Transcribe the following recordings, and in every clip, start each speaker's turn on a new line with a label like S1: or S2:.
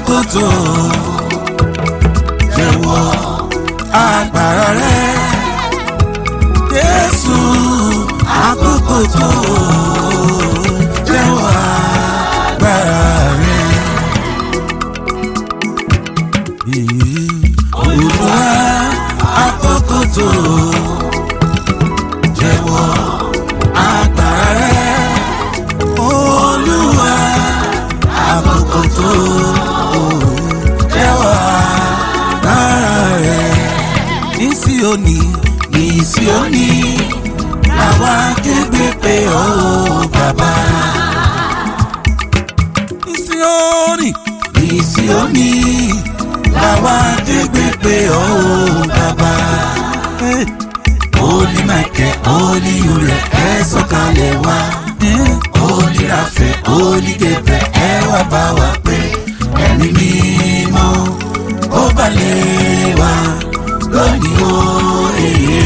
S1: àkókò tó jẹ́wọ́ agbára rẹ Jésù àkókò tó jẹ́wọ́ agbára rẹ. Olúwa àkókò tó jẹ́wọ́ agbára rẹ. Olúwa àkókò tó jẹ́wọ́ agbára rẹ. Ní Síónì ní Síónì làwa kégbe pé ó bàbá. Ní Síónì ní Síónì làwa kégbe pé ó bàbá. Holy Michael, Holy Uriel, ẹ sọ̀kalẹ̀ wá. Holy Raphael, Holy Gabriel, ẹ wá bá wa pé ẹ̀mí mímọ́ ó balẹ̀ wá lónìí ó èyí.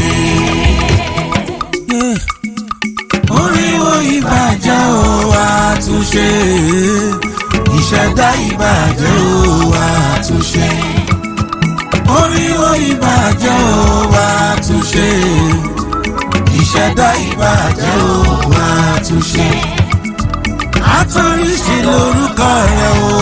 S1: Oríwo ìbàjẹ́ ó àtúnṣe, ìṣẹ̀dá ìbàjẹ́ ó àtúnṣe. Oríwo ìbàjẹ́ ó àtúnṣe, ìṣẹ̀dá ìbàjẹ́ ó àtúnṣe. Àtọ̀ríṣe lórúkọ rẹ̀ o,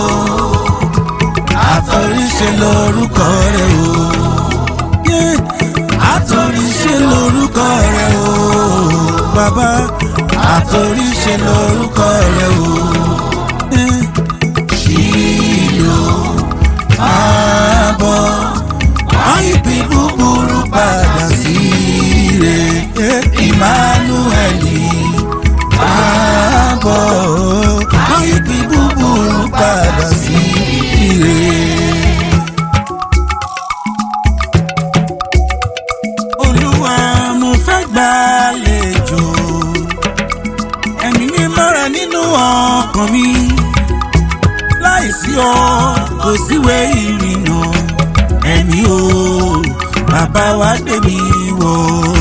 S1: àtọ̀ríṣe lórúkọ rẹ̀ o. Yeah. Àtọ̀ríṣe lórúkọ rẹ̀ o, bàbá. Àtọ̀ríṣe lórúkọ rẹ̀ o. Yeah. Ṣìlò àbọ̀ àìpé búburú padà sí rẹ̀ Emmanueli àbọ̀ àìpé búburú padà sí rẹ̀. Olúwa mo fẹ́ gbàlejò ẹ̀mí mímọ́ rẹ nínú ọkàn mi láìsí ọ kò síwé ìrìnà ẹ̀mí o bàbá wa gbé mi wọ̀.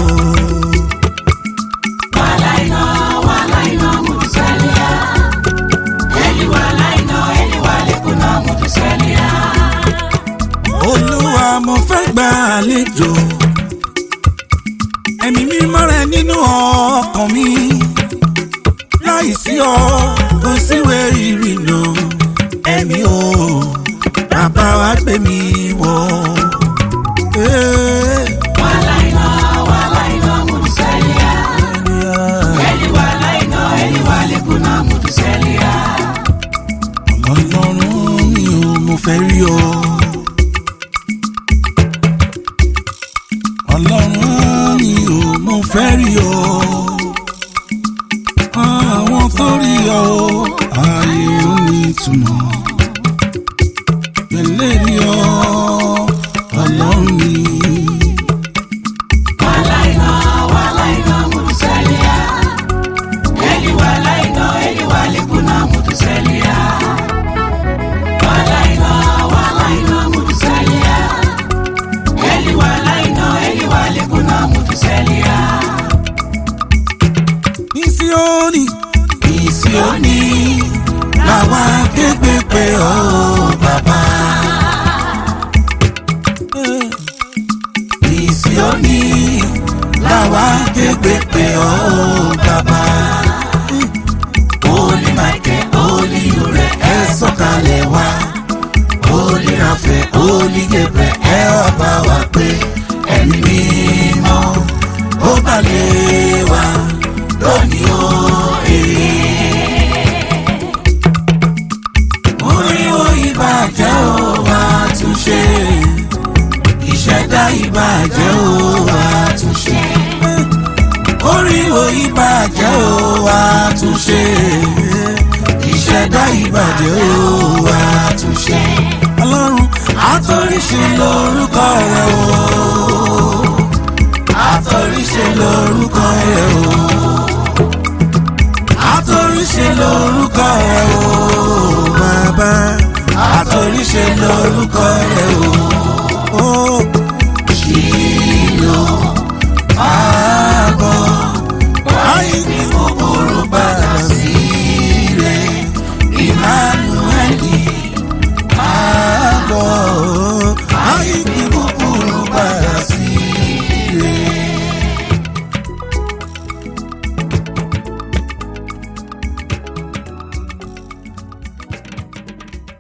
S2: Walaina, walaina, mutusalia. Eli walaina, eli walekuna, mutusalia.
S1: Olúwa mo fẹ́ gbàlejò ẹ̀mí mímọ́ rẹ nínú ọkàn mi láìsí ọ kò síwé ìrìnà ẹ̀mí o bàbá wa gbé mi wọ̀. Eh,
S2: Walaina, walaina, mutusalia. Eli walaina, eli walekuna, mutusalia.
S1: Ọlọ́run mi ò mo fẹ́ rí ọ. Ọlọ́run mi ò mo fẹ́ rí ọ. Àwọn tó rí ọ ayé ò ní ìtumọ̀. Pẹ̀lẹ́ rí ọ ọlọ́run mi.
S2: Walaina, walaina, mutusalia. Eli walaina, eli walekuna, mutusalia. Walaina, walaina, mutusalia. Eli walaina, eli walekuna, mutusalia.
S1: Ní Síónì, ní Síónì, làwa képe pé ọ bàbá. Ní Síónì, làwa képe pé ọ bàbá. Holy Michael, Holy Uriel, ẹ sọ̀kalẹ̀ wá. Holy Raphael, Holy Gabriel, ẹ wá bá wa pé ẹ̀mí mímọ́ ó balẹ̀ wá lónìí ó èyí. Oríwo ìbàjẹ́ ó wá túnṣe, ìṣẹ̀dá ìbàjẹ́ ó wá túnṣe. Oríwo ìbàjẹ́ ó wá túnṣe, ìṣẹ̀dá ìbàjẹ́ ó wá túnṣe. Ọlọ́run àtọ̀ríṣe lórúkọ rẹ̀ o àtọ̀ríṣe lórúkọ rẹ̀ o. àtọ̀ríṣe lórúkọ rẹ̀ o. bàbá àtọ̀ríṣe lórúkọ rẹ̀ o.